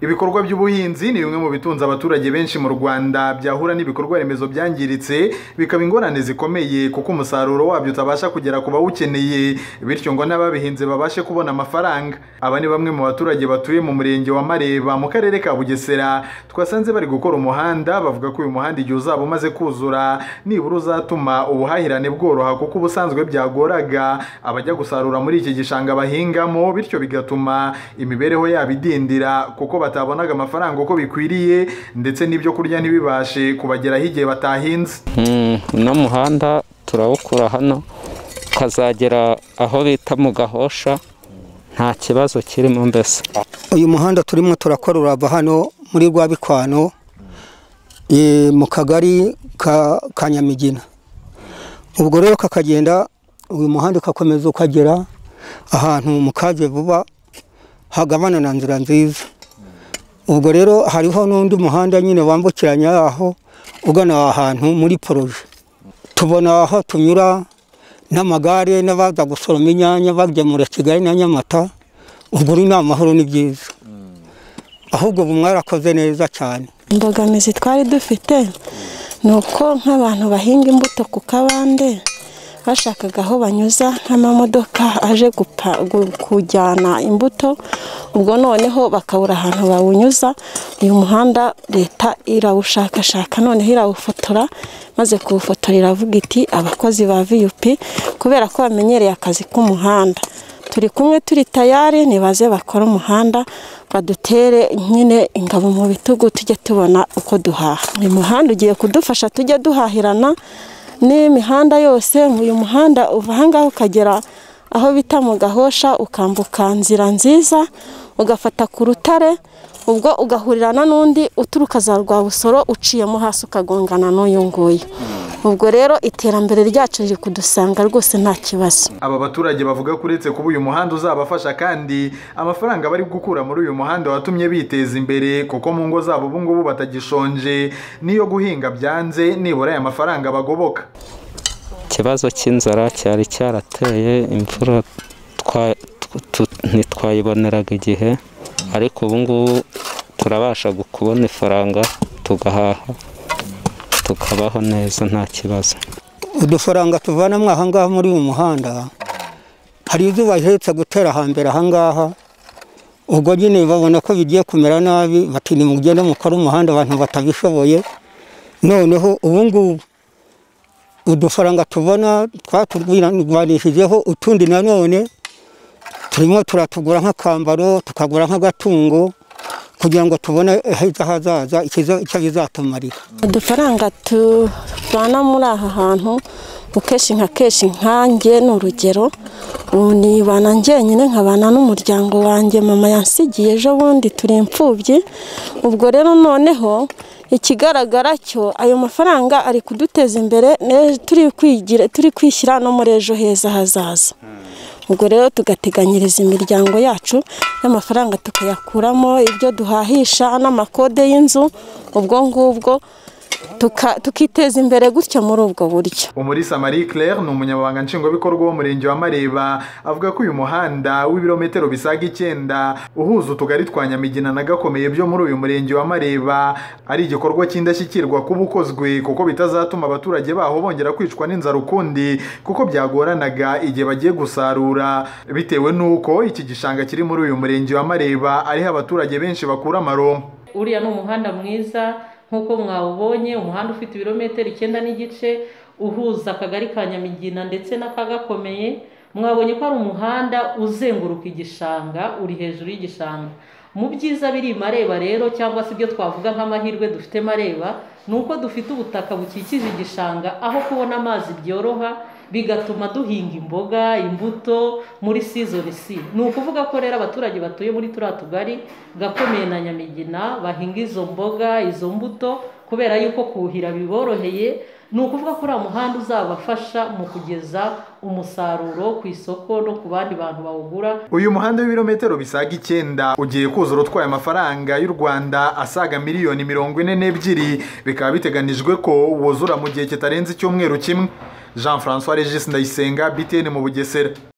ibikorwa by'ubuhinzi ni bimwe mu bitunze abaturage benshi mu Rwanda byahura n'ibikorwa remezo byangiritse bikaba ingorane zikomeye kuko umusaruro wabyo utabasha kugera ku bawukeneye bityo ngo n'ababihinze babashe kubona amafaranga aba ni bamwe mu baturage batuye mu murenge wa Mareba mu karere ka Bugesera twasanze bari gukora umuhanda bavuga ko uyu muhanda igihe uzaba umaze kuzura nibura uzatuma ubuhahirane bworoha kuko ubusanzwe byagoraga abajya gusarura muri iki gishanga bahingamo bityo bigatuma imibereho yabo idindira kuko batabonaga amafaranga uko bikwiriye ndetse n'ibyo kurya ntibibashe kubageraho igihe batahinze uno muhanda turawukura hano ukazagera aho bita mu gahosha nta kibazo kirimo mbese uyu muhanda turimo turakora urava hano muri rwa bikwano mu kagari ka nyamigina ubwo rero kakagenda uyu muhanda ukakomeza ukagera ahantu mu kave vuba hagabana na nzira nziza ubwo rero hariho n'undi muhanda nyine wambukiranya aho ugana ahantu muri poroje tubona aho tunyura n'amagare n'abaza gusoroma inyanya bagemura kigali na nyamata ubwo ni amahoro ni byiza ahubwo ubu mwarakoze neza cyane imbogamizi twari dufite ni uko nk'abantu bahinga imbuto ku kabande bashakaga aho banyuza nk'amamodoka aje kujyana imbuto ubwo noneho bakabura ahantu bawunyuza uyu muhanda leta irawushakashaka noneho irawufotora maze kuwufotora iravuga iti abakozi ba viyupi kubera ko bamenyereye akazi k'umuhanda turi kumwe turi tayari nibaze bakora umuhanda badutere nyine ingabo mu bitugu tujye tubona uko duhaha uyu muhanda ugiye kudufasha tujye duhahirana n'imihanda yose uyu muhanda uva ahangaha ukagera aho bita mu gahosha ukambuka nzira nziza ugafata ku rutare ubwo ugahurirana n'undi uturuka za rwa busoro uciyemo hasi ukagongana n'uyu nguyu ubwo rero iterambere ryacu riri kudusanga rwose nta kibazo aba baturage bavuga ko uretse kuba uyu muhanda uzabafasha kandi amafaranga bari gukura muri uyu muhanda watumye biteza imbere kuko mu ngo zabo ubu ngubu batagishonje n'iyo guhinga byanze nibura aya mafaranga bagoboka ikibazo cy'inzara cyari cyarateye imvura ntitwayiboneraga igihe ariko ubu ngubu turabasha kubona ifaranga tugahaha tukabaho neza nta kibazo udufaranga tuvanamo ahangaha muri uyu muhanda hari izo bahetse gutera hambere ahangaha ubwo nyine babona ko bigiye kumera nabi bati nimugende mukore umuhanda abantu batabishoboye noneho ubu ngubu udufaranga tubona twaturwanijijeho utundi nanone turimo turatugura nk'akambaro tukagura nk'agatungo kugira ngo tubone ejo hazaza icyo bizatumarira udufaranga tuvana muri aha hantu ukeshi nka keshi nkange ni urugero nibana njyenyine nkabana n'umuryango wanjye mama yansigiye ejo bundi turi imfubyi ubwo rero noneho ikigaragara cyo ayo mafaranga ari kuduteza imbere turi kwishyira no muri ejo heza hazaza ubwo rero tugateganyiriza imiryango yacu n'amafaranga tukayakuramo ibyo duhahisha n'amakode y'inzu ubwo ngubwo tukiteza imbere gutyo muri ubwo buryo umurisa marie claire ni umunyamabanga nshingwabikorwa w'umurenge wa mareba avuga ko uyu muhanda w'ibirometero bisaga icyenda uhuza utugari twa nyamigina na gakomeye byo muri uyu murenge wa mareba ari igikorwa cy'indashyikirwa kuba ukozwe kuko bitazatuma abaturage baho bongera kwicwa n'inzara ukundi kuko byagoranaga igihe bagiye gusarura bitewe n'uko iki gishanga kiri muri uyu murenge wa mareba ariho abaturage benshi bakura amaronko uriya ni umuhanda mwiza nk'uko mwawubonye umuhanda ufite ibirometero icyenda n'igice uhuza akagari ka nyamigina ndetse n'akagakomeye mwabonye ko ari umuhanda uzenguruka igishanga uri hejuru y'igishanga mu byiza biri mareba rero cyangwa se ibyo twavuga nk'amahirwe dufite mareba ni uko dufite ubutaka bukikije igishanga aho kubona amazi byoroha bigatuma duhinga imboga imbuto muri sizoni si ni ukuvuga ko rero abaturage batuye muri turiya tugari gakomeye na nyamigina bahinga izo mboga izo mbuto kubera yuko kuhira biboroheye ni ukuvuga ko uriya muhanda uzabafasha mu kugeza umusaruro ku isoko no ku bandi bantu bawugura uyu muhanda w'ibirometero bisaga icyenda ugiye kuzura utwaye amafaranga y'u rwanda asaga miliyoni mirongo ine n'ebyiri bikaba biteganijwe ko wuzura mu gihe kitarenze icyumweru kimwe jean francois regis ndayisenga btn mu bugesera